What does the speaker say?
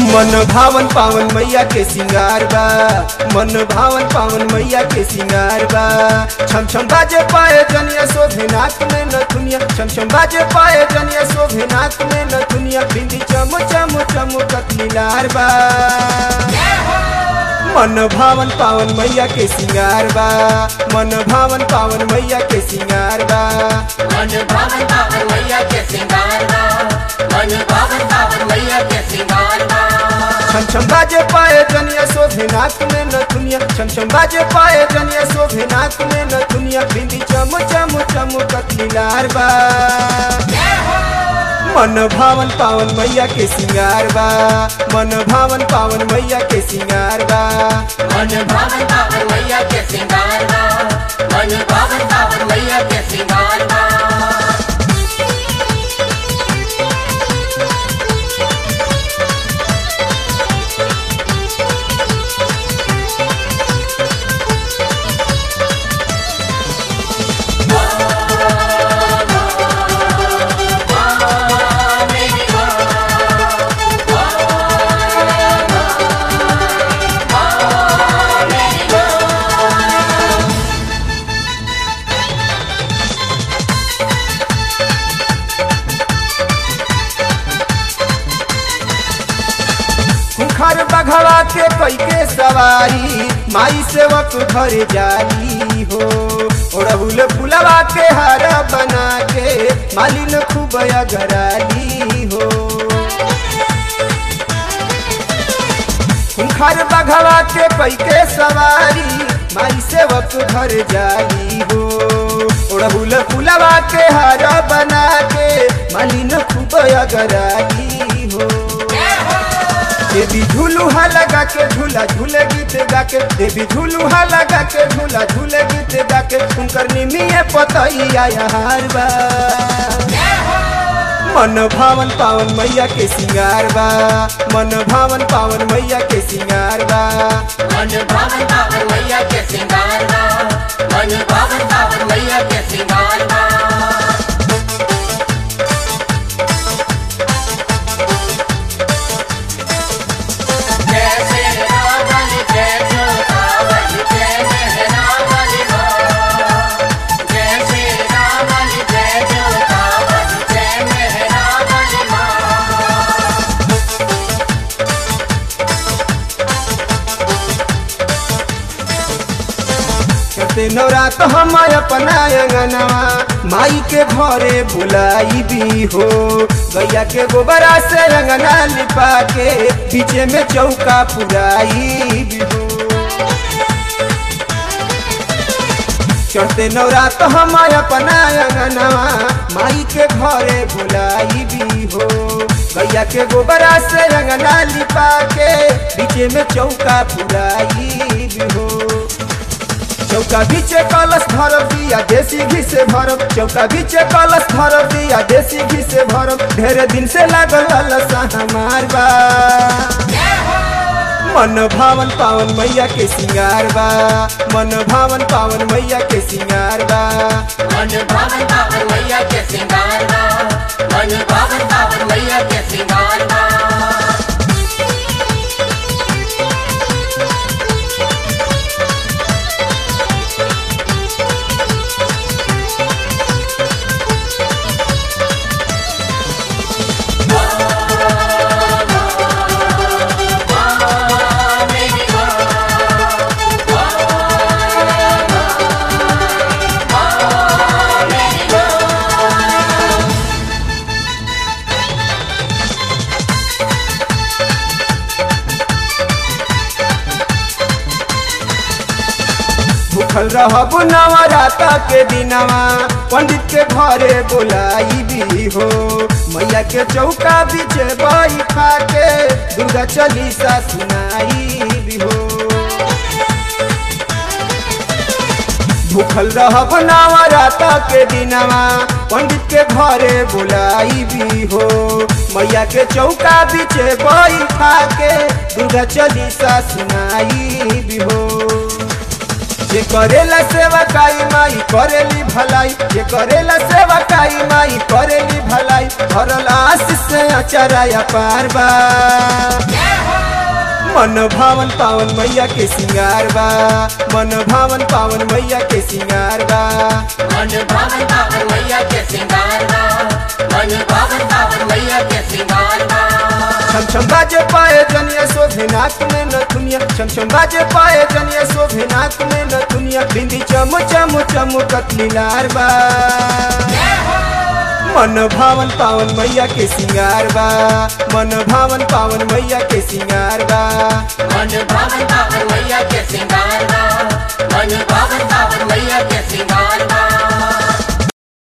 मन भावन पावन मैया के सिंगार बा मन भावन पावन मैया के सिंगार बा छम छम बाजे पाए जनिया शोभे नाक में नथुनिया छम छम बाजे पाए जनिया शोभे नाक में नथुनिया बिंदी चम चम चम कतलीलार बा मन भावन पावन मैया के सिंगार बा मन भावन पावन मैया के सिंगार बा मन भावन पावन मैया के सिंगार बा मन भावन पावन मैया के सिंगार बा छम छम बाजे पाए जनिया शोभे नाक में नथुनिया छम छम बाजे पाए जनिया शोभे नाक में नथुनिया बिंदी चम चम चम कतलीलार बा मन भावन पावन मैया के सिंगार बा मन भावन पावन मैया के सिंगार बा मन भावन पावन मैया के सिंगार बा मन भावन पावन मैया के सिंगार बा खुखर बघवा के कई के सवारी माई सेवक घर जाली हो ओढ़ुल फुलवा के हार बना के मालिन खूब अगराली हो खुखर बघवा के कई के सवारी माई सेवक घर जाली हो ओढ़ुल फुलवा के हार बना के मालिन खूब अगराली हो देवी झूलूहा लगा के झूला झूले गीत गा के देवी झूलूहा लगा के झूला झूले गीत गा के उनकर निमिये पतैया हार बा मन भावन पावन मैया के सिंगार बा मन भावन पावन मैया के सिंगार बा मन भावन पावन मैया के सिंगार बा मन भावन पावन मैया के सिंगार बा जय श्री रावण जय जोतावल जय मेहरावल माँ जय श्री रावण जय जोतावल जय मेहरावल माँ कहते नवरात हम अपना अंगनवा माई के घरे बुलाई भी हो गैया के गोबरा से अंगना लिपा के पीछे में चौका पुराई भी हो चढ़ते नवरात हम अपना अंगनवा माई के घरे बुलाई भी हो गैया के गोबरा से अंगना लिपा के पीछे में चौका पुराई भी हो चौका बीचे कलश भरब दिया देसी घी से भरब चौका बीचे कलश भरब दिया देसी घी से भरब ढेर दिन से लागल ललसा हमार बा मन भावन पावन मैया के सिंगार बा मन भावन पावन मैया के सिंगार बा मन भावन पावन मैया के सिंगार बा मन भावन पावन मैया के सिंगार बा भूखल रहब नवराता के दिनवा पंडित के घरे बोलाई भी हो मैया के चौका बीचे बैठा के दुर्गा चालीसा सुनाई भी हो भूखल रहब नवराता के दिनवा पंडित के घरे बोलाई भी हो मैया के चौका बीचे बैठा के दुर्गा चालीसा सुनाई भी हो जे करेला सेवा काई माई करेली भलाई जे करेला सेवा काई माई करेली भलाई भरल आशीष से अचराया पार बा मन भावन पावन मैया के सिंगार बा मन भावन पावन मैया के सिंगार बा मन भावन पावन मैया के सिंगार बा मन भावन पावन मैया के सिंगार बा छम छम बाजे पाए जनिया शोभे नाक में न दुनिया छम छम बाजे पाए जनिया शोभे नाक में न दुनिया बिंदी चम चम चम कतली लार बा मन भावन पावन मैया के सिंगार बा मन भावन पावन मैया के सिंगार बा मन भावन पावन